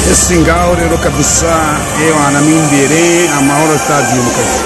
twese ngaho rero kabisa ewa na mimbere amahoro stadium kabisa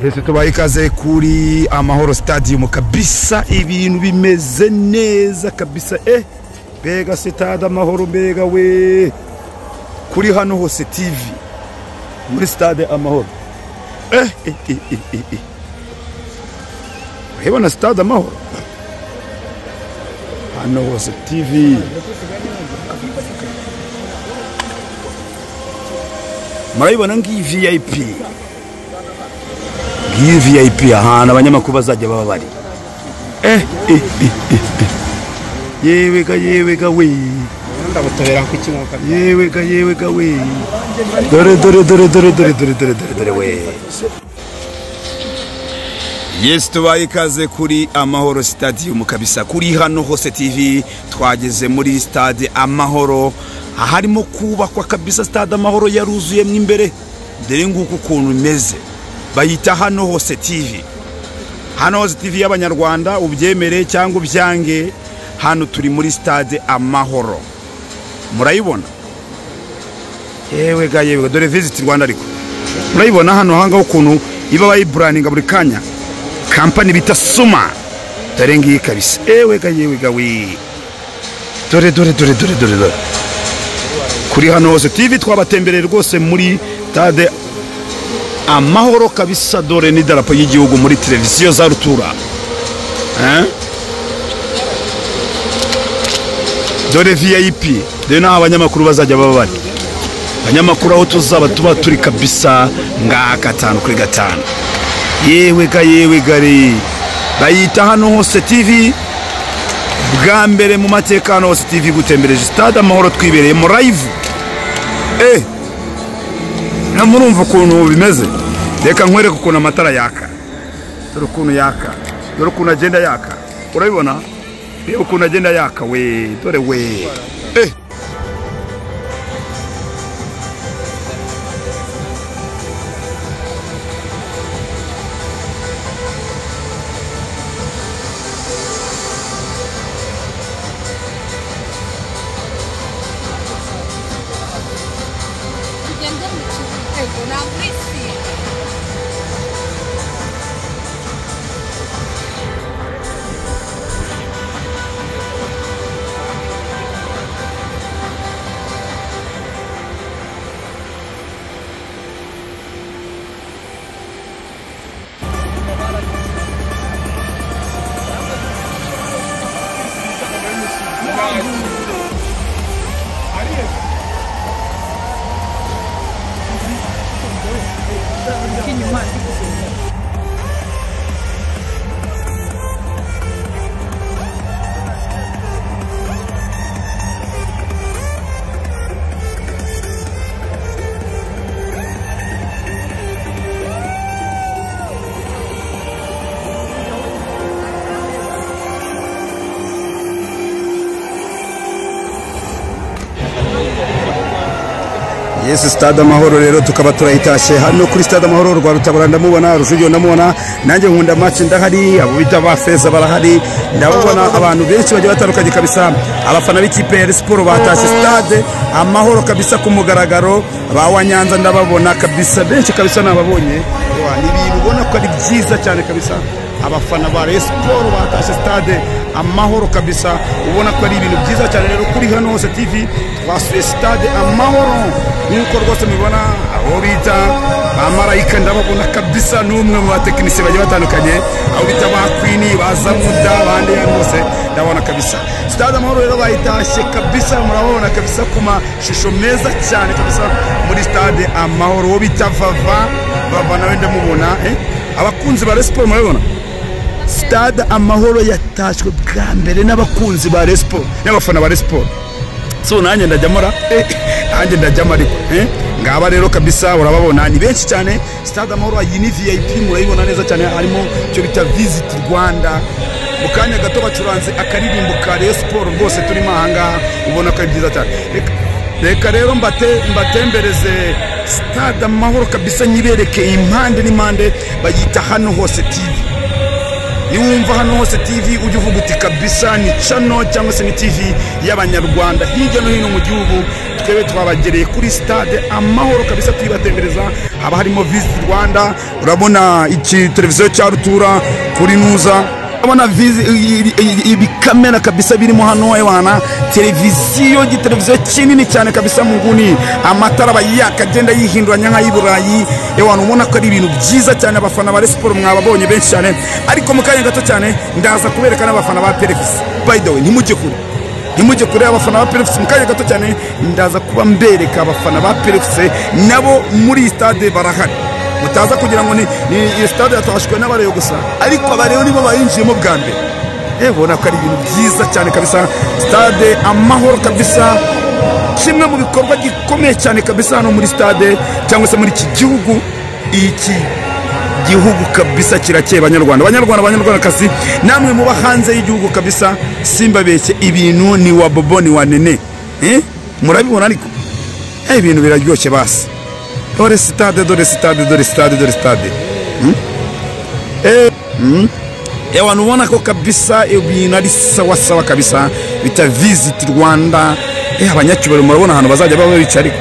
twese tubaye ikaze kuri amahoro stadium kabisa ibintu bimeze neza kabisa eh mbega sitade amahoro mbega we kuri hano hose tv muri stade amahoro eh eh eh eh, eh, eh. urabona stade amahoro hano hose tv murabibona ngiyi vip iyi vip ahantu abanyamakuru bazajya baba bari eh eh eh eh, eh. yewega yewega we ndabutabera ku kinkuka yewega yewega we dore dore dore dore dore dore dore dore dore we Yes tubaye ikaze kuri Amahoro Stadium kabisa kuri hano hose TV twageze muri stade Amahoro aharimo kubakwa kabisa stade Amahoro yaruzuyemo imbere dore nguko ukuntu imeze bayita hano hose TV hano hose TV y'abanyarwanda ubyemere cyangwa ubyange hano turi muri stade Amahoro murayibona yewe ga yewe dore visit Rwanda ariko murayibona hano hangaho ukuntu iba bayiburaninga buri kanya kampani bita suma dore ngiyi kabisa ewe ga yewe ga we dore dore dore dore dore dore kuri hano hose TV twabatembereye rwose muri stade amahoro kabisa dore n'idarapo y'igihugu muri televiziyo za rutura Eh? dore vip dore n'aho abanyamakuru bazajya baba bari abanyamakuru aho tuzaba tuba turi kabisa ngaha gatanu kuri gatanu yewe ga yewe gare bayita hano hose tv bwa mbere mu mateka hano hose tv gutembereje stade amahoro twibereyemo live eh na murumva ukuntu bimeze reka nkwereke ukuntu amatara yaka dore ukuntu yaka dore ukuntu agenda yaka urabibona reba ukuntu agenda yaka we dore we eh yesu sitade amahoro rero tukaba turayitashye hano kuri sitade amahoro rwa rutabura ndamubona rujugiyo ndamubona nanjye nkunda maci ndahari abo bita ba feza barahari ndabona abantu benshi bagiye batandukanye kabisa abafana b'ikipe ya Rayon siporo batashye sitade amahoro kabisa ku mugaragaro ba wa nyanza ndababona kabisa benshi kabisa nababonye Wa, ni ibintu ubona ko ari byiza cyane kabisa abafana ba Rayon siporo batashye sitade amahoro kabisa ubona ko ari ibintu byiza cyane rero kuri hano hose tv twasuye sitade amahoro nk'uko rwose mubibona aho bita ba marayika ndababona kabisa n'umwe mu batekinisiye bagiye batandukanye aho bita ba kwini ba zamuda bande hano hose ndabona kabisa sitade amahoro rero bayitashye kabisa murababona kabisa ku mashusho meza cyane kabisa muri sitade amahoro uwo bita vava vava nawe ndamubona eh? abakunzi ba Rayon siporo murabibona stade amahoro yatashywe bwa mbere n'abakunzi ba resipo n'abafana ba resipo so nanjye ndajyamora nanjye ndajyamo ariko eh? ngaba rero kabisa urababona ni benshi cyane stade amahoro iyi ni vip murayibona neza cyane harimo icyo bita visit rwanda mu kanya gato bacuranze akaririmbo ka Rayon siporo rwose turimo ahangaha ubona ko ari byiza cyane Reka- reka rero mbate mbatembereze stade amahoro kabisa nyibereke impande n'impande bayita hano hose tv niwumva hano hose tv ujya uvuga uti kabisa ni cano cyangwa se ni tv y'abanyarwanda hirya no hino mu gihugu twebwe twabagereye kuri stade amahoro kabisa tuyibatembereza haba harimo visit rwanda urabona iki televiziyo cya rutura kuri nuza urabona visi- i- i- i- ibikamera kabisa birimo hano ewana televiziyo igiteleviziyo kinini cyane kabisa mu nguni amatara aba yaka agenda yihinduranya nk'ay'i burayi ewana ubona ko ari ibintu byiza cyane abafana ba Rayon siporo mwababonye benshi cyane ariko mu kanya gato cyane ndaza kubereka n'abafana ba perefisi by the way ntimujye kure ntimujye kure abafana ba perefisi mu kanya gato cyane ndaza kuba mbereka abafana ba perefisi nabo muri iyi stade barahari mutaza kugira ngo ni ni- iyi stade yatashwe n'abareyo gusa ariko abareyo nibo bayinjiyemo bwa mbere ubona ko ari ibintu byiza cyane kabisa stade amahoro kabisa kimwe mu bikorwa gikomeye cyane kabisa hano muri stade cyangwa se muri iki gihugu iki gihugu kabisa kirakeye banyarwanda banyarwanda banyarwandakazi namwe muba hanze y'igihugu kabisa simbabeshye ibintu ni wa bobo ni wa nene Eh? murabibona ariko Eh, ibintu biraryoshye basi dore sitade dore sitade dore sitade dore sitade ewa nubona ko kabisa ibintu ari sawasawa kabisa bita visit rwanda eh, abanyacyubahiro murabona ahantu bazajya baba bicaye ariko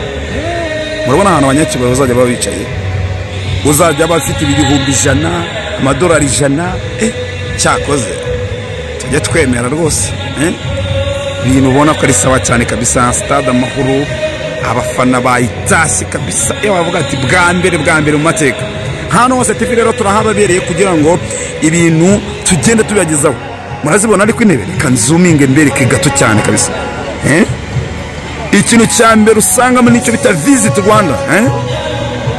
murabona ahantu abanyacyubahiro bazajya baba bicaye uzajya aba afite ibihumbi ijana amadolari ijana eh, cyakoze tujya twemera rwose eh? ibintu ubona ko ari sawa cyane kabisa stade amahoro abafana bayitashye kabisa iyo bavuga ati bwa mbere bwa mbere mu mateka hano hose tivi rero turahababereye kugira ngo ibintu tugende tubibagezaho murazibona ariko intebe reka nzuminge mbereke gato cyane kabisa eh? ikintu cya mbere usangamo nicyo bita visit rwanda eh?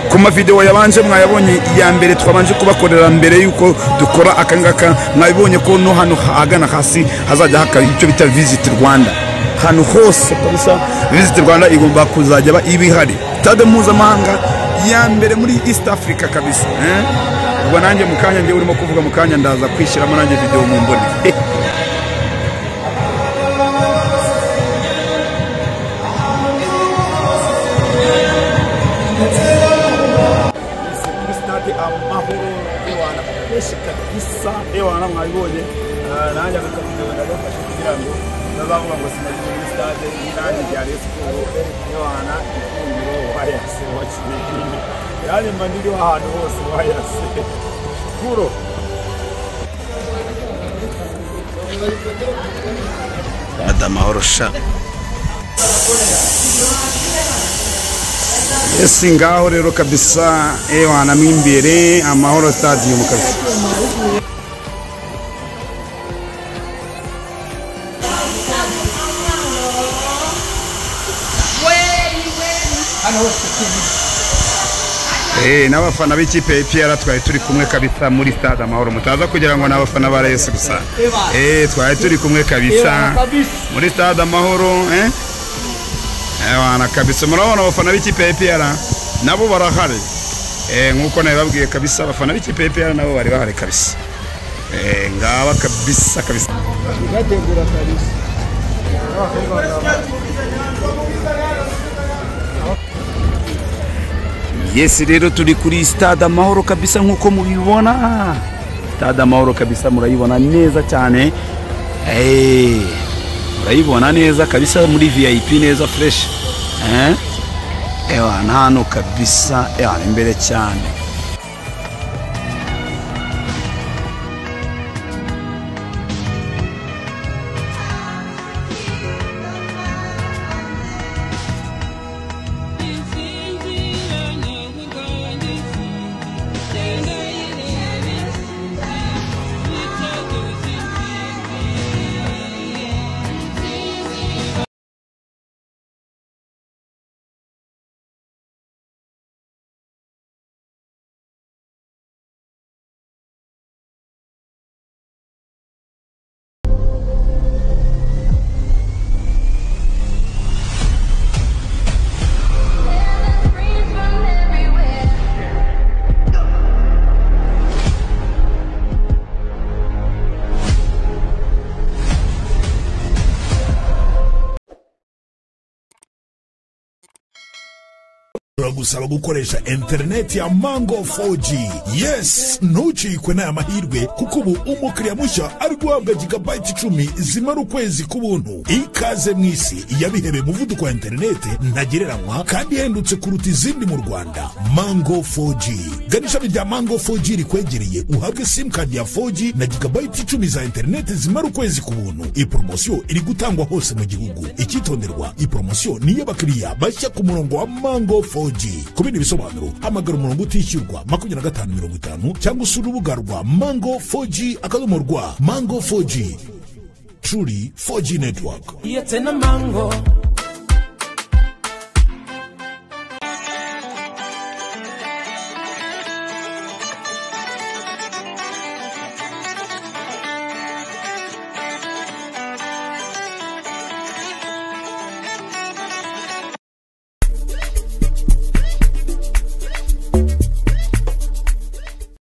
ku mavidewo yabanje mwayabonye iya mbere twabanje kubakorera mbere y'uko dukora akangaka mwabibonye ko no hano ahagana hasi hazajya haka icyo bita visit rwanda ahantu hose kabisa visit rwanda igomba kuzajya ba ibihari stade mpuzamahanga ya mbere muri east africa kabisa eh? ubwo nanjye mu kanya ngewe urimo kuvuga mu kanya ndaza kwishyiramo nanjye videwo mu mboni Eh, kuri sitade amahoro ewana kenshi kabisa ewana mwabibonye Ah, nanjye aka kavidewo ndagafashe kugira ngo ntazavuga ngo sinagire muri sitade n'inani rya Rayon siporo ewana ifunguro wayase wakinekine yani mba ndiriho ahantu hose wayase kuro adamahoro sha ese ngaho rero kabisa ewana mo imbere amahoro stadium kabisa Eh, n'abafana b'ikipe ya EPR twari turi kumwe kabisa muri stade amahoro mutaza kugira ngo ni abafana ba Rayon gusa eh twari turi kumwe kabisa muri stade amahoro eh Ewana kabisa murabona abafana b'ikipe ya EPR nabo barahari eh nkuko nabibabwiye kabisa abafana b'ikipe ya EPR nabo bari bahari kabisa eh ngaba kabisa kabisa turategura kabisa yesi rero turi kuri sitade amahoro kabisa nk'uko mubibona sitade amahoro kabisa murayibona neza cyane Eh, murayibona neza kabisa muri vip neza fureshi ewa ni hano kabisa ewa ni imbere cyane turagusaba gukoresha interineti ya mango 4g yes ntucikwe n'aya mahirwe kuko ubu umukiriya mushya ari guhabwa gigabayiti icumi zimara ukwezi k'ubuntu ikaze mu isi yabihebeye umuvuduko wa interineti ntagereranywa kandi ihendutse kuruta izindi mu rwanda mango 4g gana ishami rya mango 4g rikwegereye uhabwe simukadi ya 4g na gigabayiti icumi za interineti zimara ukwezi ku buntu iyi poromosiyo iri gutangwa hose mu gihugu icyitonderwa iyi poromosiyo ni iy'abakiriya bashya ku murongo wa mango 4g ku bindi bisobanuro hamagara umurongo utishyurwa makumyabiri na gatanu mirongo itanu cyangwa usura urubuga rwa mango 4g akadomo rwa mango 4g truly 4g network It's in a mango.